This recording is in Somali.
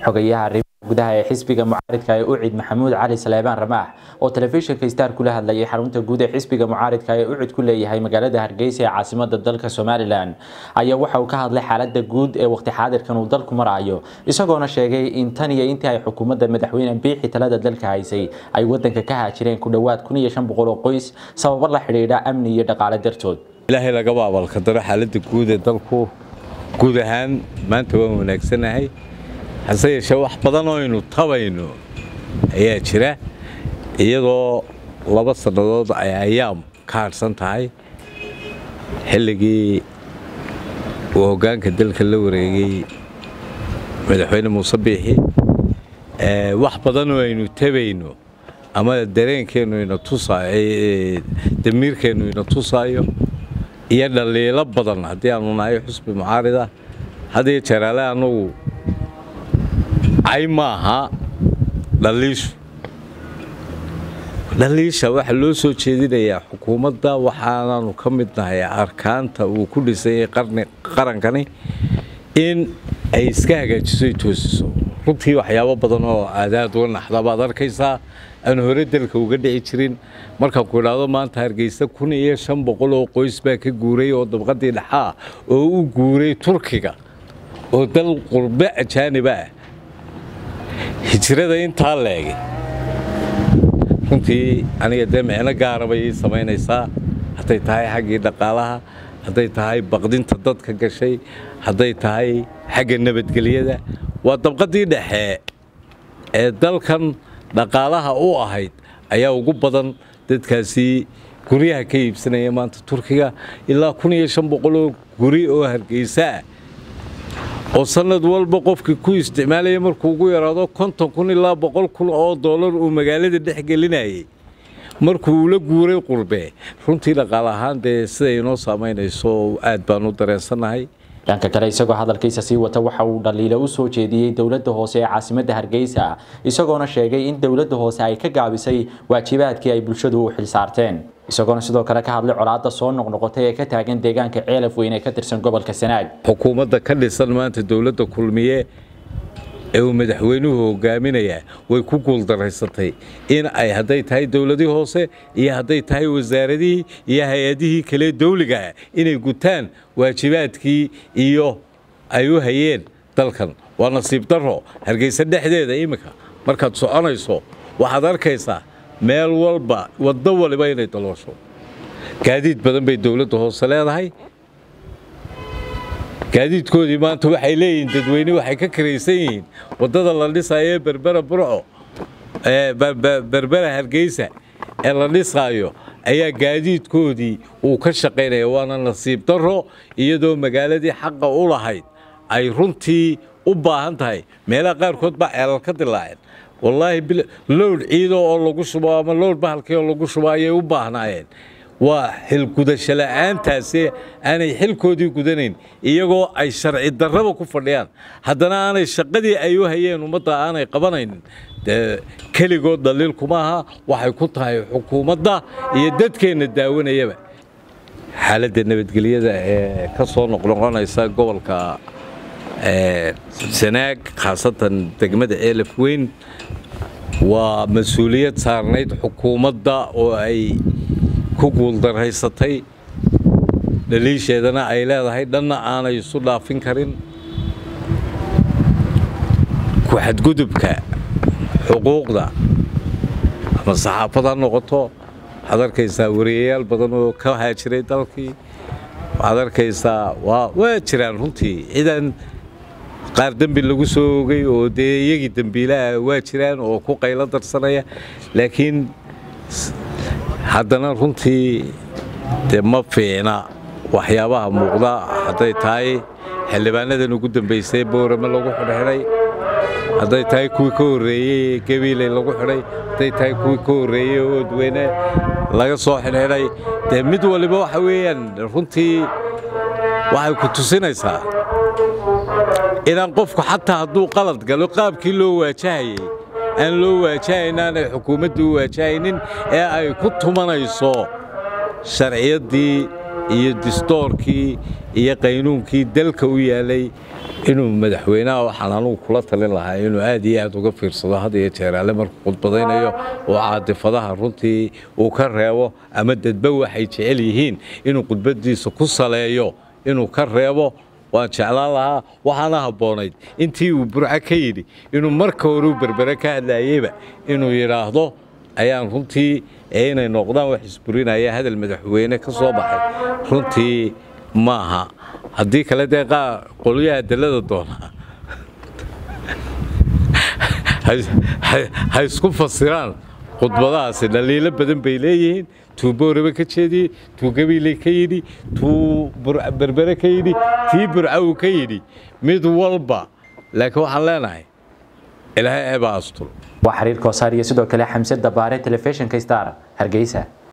xogayaha arrimaha gudaha ee xisbiga mucaaridka ee ucid maxamuud cali saleebaan ramaax oo telefishinka star kula hadlayay xarunta guud ee xisbiga mucaaridka ee ucid ku leeyahay magaalada hargeysa ee caasimada dalka somalilan ayaa waxa uu ka hadlay xaalada guud ee waqti xaadirkan uu dalku marayo isagoona sheegay in tan iyo intii ay xukuumadda madaxweyne biixi talada dalka haysay ay wadanka ka haajireen ku dhowaad kun iyo shan boqol oo qoys sababo la xidhiidha amni iyo dhaqaale dartood ilaahay lagaba abaalkadaro xaaladda guud ee dalku guud ahaan maanta waan wanaagsanahay hase yeeshee wax badan oo aynu tabayno ayaa jira iyadoo laba sannadood ay ayaam ka hadhsan tahay xilligii uu hoggaanka dalka la wareegay madaxweyne muuse biixi wax badan oo aynu tabayno ama dareenkeennu ina tusaayo damiirkeennu ina tusaayo iyo dhaliilo badan haddii aanu nahay xusbi mucaarida hadiyo jaraale annagu cay maaha dhaliishu dhaliisha waxaa loo soo jeedinayaa xukuumadda waxaanaanu ka mid nahay arkaanta uu ku dhisanyay qarankani in ay iska hagaajiso ay toosiso runtii waxyaabo badan oo aadaad uga naxda baad arkaysaa aan hore dalka uga dhici jirin markaan ku idhaahdo maanta hargeysa kun iyo shan boqol oo qoys baa ka guuray oo dabqadii dhexaa oo u guuray turkiga oo dal qurbe ajaaniba ah hijrada intaa leegay runtii aniga dee micno gaara bay ii samaynaysaa hadday tahay xaggii dhaqaalaha hadday tahay baqdinta dadka gashay hadday tahay xagga nabadgelyada waa dabqadii dhexe ee dalkan dhaqaalaha u ahayd ayaa ugu badan dadkaasi guryaha ka iibsanaya maanta turkiga ilaa kun iyo shan boqoloo guri oo hargeysa ah oo sanad walba qofkii ku isticmaalaya markuu ugu yaraado konton kun ilaa boqol kun oo dollar uu magaalada dhex gelinayay markuu ula guuray qurbe runtii dhaqaal ahaan dee siday inoo saamaynayso aad baan u dareensannahay dhanka kale isagoo hadalkiisa sii wata waxa uu dhaliilo u soo jeediyey dowladda hoose ee caasimadda hargeysa isagoona sheegay in dowladda hoose ay ka gaabisay waajibaadkii ay bulshadu u xilsaarteen isagoona sidoo kale ka hadlay colaadda soo noqnoqotay ee ka taagan deegaanka ceelaf weyn ee ka tirsan gobolka sanaag xukuumadda ka dhisan maanta dowladda kulmiye ee uu madaxweynuhu hogaaminayaa way ku guuldaraysatay in ay hadday tahay dowladii hoose iyo hadday tahay wasaaradihii iyo hay-adihii kale dawligaah inay gutaan waajibaadkii iyo ay u hayeen dalkan waa nasiib darro hargeysa dhexdeeda iminka markaad soconayso waxaad arkaysaa meel walba waddo waliba inay daloosho gaadiid badan bay dowladda hoose leedahay gaadiidkoodii maanta waxay leeyihiin dadweyne waxay ka karaysan yihiin waddada la dhisaayo ee berbera burco berbera hargeysa ee la dhisaayo ayaa gaadiidkoodii uu ka shaqaynaya waana nasiib darro iyadoo magaaladii xaqa u lahayd ay runtii u baahan tahay meelaha qaarkood baa ceelal ka dilaaceen wallaahi lowdh ciido oo lagu shubo ama lowdh bahalkii oo lagu shubo ayay u baahnaayeen waa xilgudasho la'aantaasi aanay xilkoodii gudanayn iyagoo ay sharci darraba ku fadhiyaan haddana aanay shaqadii ay u hayeen ummadda aanay qabanaynin dee keligood dhaliil kuma aha waxay ku tahay xukuumadda iyo dadkeenna daawanayaba xaaladda nabadgelyada ee ka soo noqnoqonaysa gobolka sanaag khaasatan degmada ceelaf weyn waa mas-uuliyad saarnayd xukuumadda oo ay ku guuldaraysatay dhaliisheedana ay leedahay dhanna aanay isu dhaafin karin ku xadgudubka xuquuqda ama saxaafad ha noqoto waxaad arkaysaa wariyayaal badan oo ka haajiray dalkii waxaad arkaysaa waa jiraan runtii cidaan qaar dembi lagu soo ogay oo dee iyagii dembiilaha waa jiraan oo ku qaylo darsanaya laakiin haddana runtii dee ma fiicna waxyaabaha muuqda hadday tahay xildhibaanadan ugu dambaysay boorame lagu xidhxidhay hadday tahay kuwii ka horreeyey gabiiley lagu xidhay hadday tahay kuwii ka horreeyey oodweyne laga soo xidhxidhay dee mid waliba waxa weeyaan runtii waxay ku tusinaysaa inaan qofku xataa hadduu qalad galo qaabkii loo waajahayey aan loo waajahayn aanay xukuumaddu u waajahaynin ee ay ku tumanayso sharciyaddii iyo distoorkii iyo qaynuunkii dalka u yaalay inuu madaxweynaha waxaan anugu kula talin lahaa inuu aad iyo aad uga fiirsado had iyo jeeraale markuu khudbadaynayo oo caadifadaha runtii uu ka reebo ama dadba waxay jecel yihiin inuu khudbadiisa ku saleeyo inuu ka reebo waan jeclaan lahaa waxaana habboonayd intii uu burco ka yidhi inuu marka horeu berbere ka hadlayeyba inuu yidhaahdo ayaan runtii ee inay noqdaan wax isburinaya hadal madaxweyne ka soo baxay runtii maaha haddii kale dee qaa qolyaha dalada doonaa ha isku fasiraan khudbadahaasi dhaliilo badan bay leeyihiin tuu booraba ka jeediyey tuu gabiile ka yidhi tuu berbere ka yidhi tii burcaw ka yidhi mid walba laakiin waxaan leenahay ilaahay eebaa astul waa xiriir koosaar iyo sidoo kale xamse dabaare telefishinka star hargeysa